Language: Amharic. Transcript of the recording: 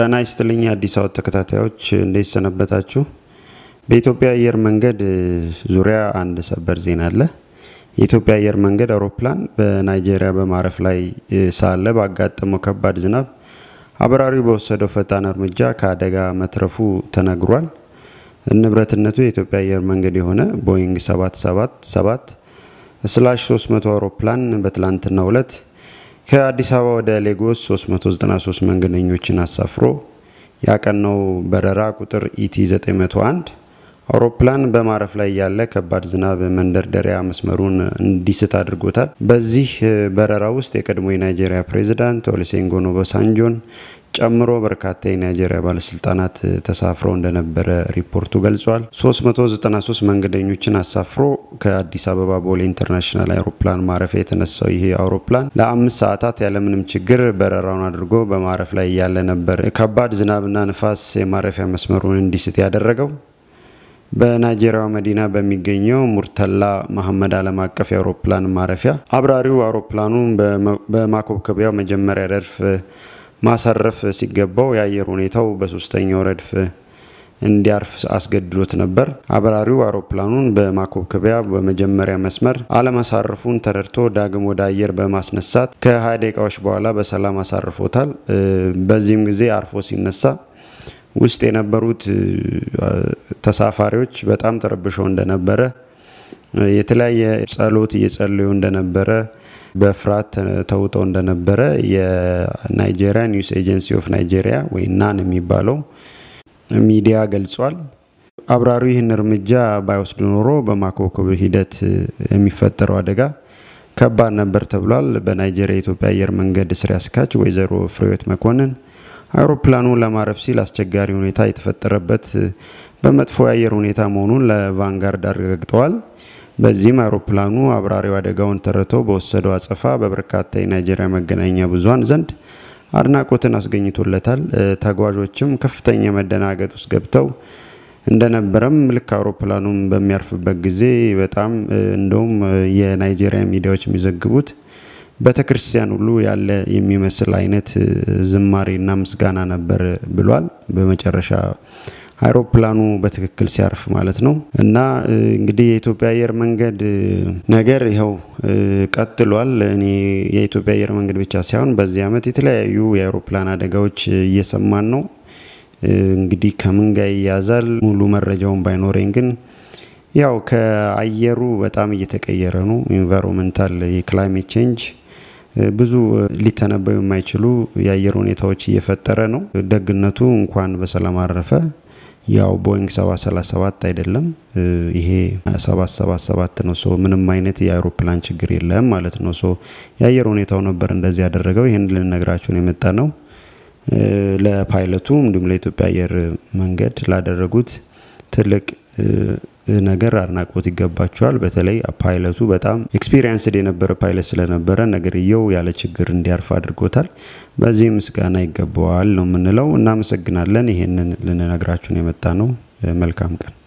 ጤና ይስጥልኝ አዲስ አበባ ተከታታዮች እንዴት ሰነበታችሁ? በኢትዮጵያ አየር መንገድ ዙሪያ አንድ ሰበር ዜና አለ። የኢትዮጵያ አየር መንገድ አውሮፕላን በናይጄሪያ በማረፍ ላይ ሳለ ባጋጠመው ከባድ ዝናብ አብራሪው በወሰደው ፈጣን እርምጃ ከአደጋ መትረፉ ተነግሯል። ንብረትነቱ የኢትዮጵያ አየር መንገድ የሆነ ቦይንግ 777 ስላሽ 300 አውሮፕላን በትላንትናው ዕለት ከአዲስ አበባ ወደ ሌጎስ 393 መንገደኞችን አሳፍሮ ያቀናው በረራ ቁጥር ኢቲ 901 አውሮፕላን በማረፍ ላይ ያለ ከባድ ዝናብ መንደርደሪያ መስመሩን እንዲስት አድርጎታል። በዚህ በረራ ውስጥ የቀድሞ የናይጄሪያ ፕሬዚዳንት ኦሉሴጉን ኦባሳንጆን ጨምሮ በርካታ የናይጄሪያ ባለስልጣናት ተሳፍረው እንደነበረ ሪፖርቱ ገልጿል። 393 መንገደኞችን አሳፍሮ ከአዲስ አበባ ቦሌ ኢንተርናሽናል አውሮፕላን ማረፊያ የተነሳው ይሄ አውሮፕላን ለአምስት ሰዓታት ያለምንም ችግር በረራውን አድርጎ በማረፍ ላይ ያለ ነበር። ከባድ ዝናብና ንፋስ የማረፊያ መስመሩን እንዲስት ያደረገው በናይጄሪያ መዲና በሚገኘው ሙርተላ መሐመድ ዓለም አቀፍ የአውሮፕላን ማረፊያ አብራሪው አውሮፕላኑን በማኮብኮቢያው መጀመሪያ ረድፍ ማሳረፍ ሲገባው የአየር ሁኔታው በሶስተኛው ረድፍ እንዲያርፍ አስገድዶት ነበር። አብራሪው አውሮፕላኑን በማኮብኮቢያ በመጀመሪያ መስመር አለማሳረፉን ተረድቶ ዳግም ወደ አየር በማስነሳት ከ20 ደቂቃዎች በኋላ በሰላም አሳርፎታል። በዚህም ጊዜ አርፎ ሲነሳ ውስጥ የነበሩት ተሳፋሪዎች በጣም ተረብሸው እንደነበረ የተለያየ ጸሎት እየጸለዩ እንደነበረ በፍርሃት ተውጠው እንደነበረ የናይጄሪያ ኒውስ ኤጀንሲ ኦፍ ናይጄሪያ ወይ ናን የሚባለው ሚዲያ ገልጿል። አብራሪው ይህን እርምጃ ባይወስድ ኖሮ በማኮብኮብ ሂደት የሚፈጠረው አደጋ ከባድ ነበር ተብሏል። በናይጄሪያ የኢትዮጵያ አየር መንገድ ስራ አስኪያጅ ወይዘሮ ፍሬህይወት መኮንን አውሮፕላኑ ለማረፍ ሲል አስቸጋሪ ሁኔታ የተፈጠረበት በመጥፎ የአየር ሁኔታ መሆኑን ለቫንጋርድ አረጋግጠዋል። በዚህም አውሮፕላኑ አብራሪው አደጋውን ተረድቶ በወሰደው አጸፋ በበርካታ የናይጄሪያ መገናኛ ብዙኃን ዘንድ አድናቆትን አስገኝቶለታል። ተጓዦችም ከፍተኛ መደናገጥ ውስጥ ገብተው እንደነበረም ልክ አውሮፕላኑም በሚያርፍበት ጊዜ በጣም እንደውም የናይጄሪያ ሚዲያዎች የሚዘግቡት ቤተ ክርስቲያን ሁሉ ያለ የሚመስል አይነት ዝማሬና ምስጋና ነበር ብሏል። በመጨረሻ አይሮፕላኑ በትክክል ሲያርፍ ማለት ነው። እና እንግዲህ የኢትዮጵያ አየር መንገድ ነገር ይኸው ቀጥሏል። እኔ የኢትዮጵያ አየር መንገድ ብቻ ሳይሆን በዚህ ዓመት የተለያዩ የአይሮፕላን አደጋዎች እየሰማን ነው። እንግዲህ ከምን ጋር ይያዛል ሙሉ መረጃውን ባይኖረኝ ግን ያው ከአየሩ በጣም እየተቀየረ ነው። ኢንቫይሮንመንታል የክላይሜት ቼንጅ ብዙ ሊተነበዩ የማይችሉ የአየር ሁኔታዎች እየፈጠረ ነው። ደግነቱ እንኳን በሰላም አረፈ። ያው ቦይንግ 737 አይደለም ይሄ 777 ነው። ሶ ምንም አይነት የአውሮፕላን ችግር የለም ማለት ነው። ሶ የአየር ሁኔታው ነበር እንደዚህ ያደረገው። ይህን ልንነግራችሁን የመጣ ነው። ለፓይለቱ እንዲሁም ለኢትዮጵያ አየር መንገድ ላደረጉት ትልቅ ነገር አድናቆት ይገባቸዋል። በተለይ ፓይለቱ በጣም ኤክስፒሪየንስድ የነበረ ፓይለት ስለነበረ ነገርየው ያለ ችግር እንዲያርፍ አድርጎታል። በዚህ ምስጋና ይገባዋል ነው የምንለው። እናመሰግናለን። ይሄንን ልንነግራችሁን የመጣ ነው። መልካም ቀን